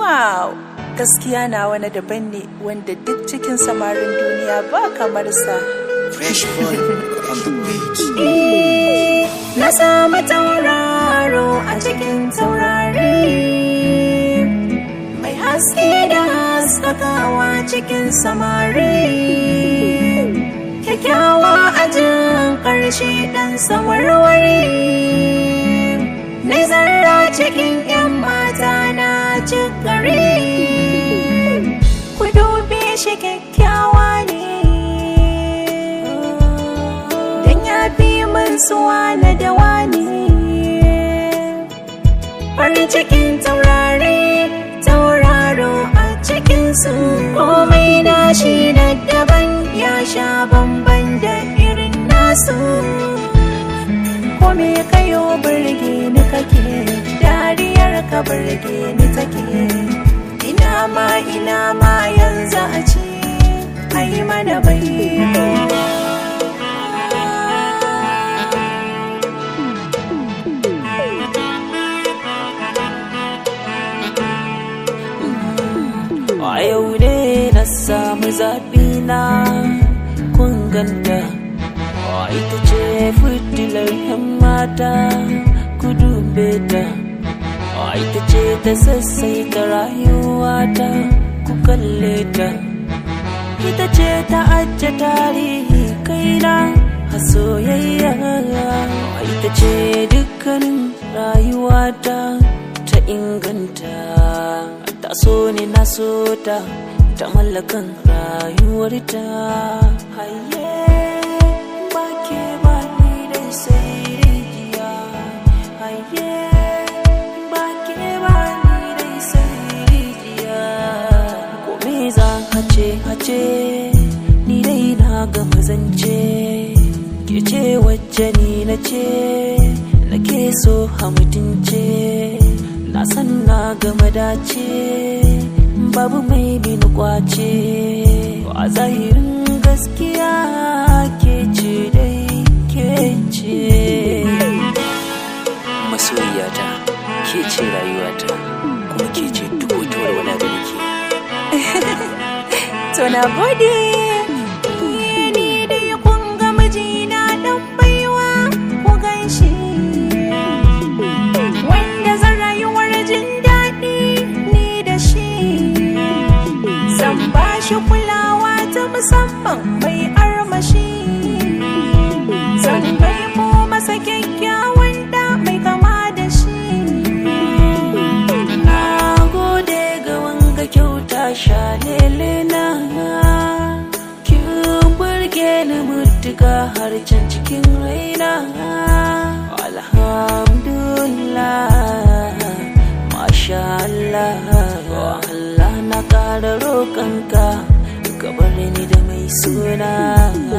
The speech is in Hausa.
wow gaskiya na wani daban ne wanda duk cikin samarin duniya ba kamar sa Fresh boy on the beat. na samu tauraro a cikin taurari mai haske da haskakawa cikin samari kyakkyawa a jin ƙarshe ɗan sawarwari na zarra cikin 'yan mata na cikari ku dube shi kyakkyawa ne dan ya fi min suwa na dawa ne farin cikin taurari tauraro a cikin su komai na shi na daban ya sha bamban da irin nasu kome kayo birge ni kake dariyar ka birge ni take ina ma ina ma yanzu a ce ai mana bai A yau ne na samu zaɓi na kun ganta ita ce fitilar yan mata ku dube ta ita ce ta sassaita rayuwata ku kalle ta ita ce ta ajiye tarihi kaina a soyayya ita ce dukkanin rayuwata ta inganta ta so ni na so ta ta mallakan rayuwarta haye ba ke ba ni dai sai rijiya haye ba ke ba ni dai sai rijiya ko me za hace hace ni dai na ga mazance ke ce wacce ni na ce nake so a mutunce na san na gama dace babu mai bin kwace a zahirin gaskiya ke ce dai ke ce masoyiyata ke ce rayuwata kuma ke ce duk wata walwala da nake to na gode ni dai kun ga mijina dan baiwa ku ganshi wanda zan rayuwar jin daɗi ni da shi zan ba shi kulawa ta musamman mai armashi zan ko masa kyakkyawan da mai kama da shi na gode ga wanga kyauta shalele na kin burge ni mutuka har can cikin raina alhamdulillah masha Allah Allah na ƙara roƙonka ka bar ni da mai suna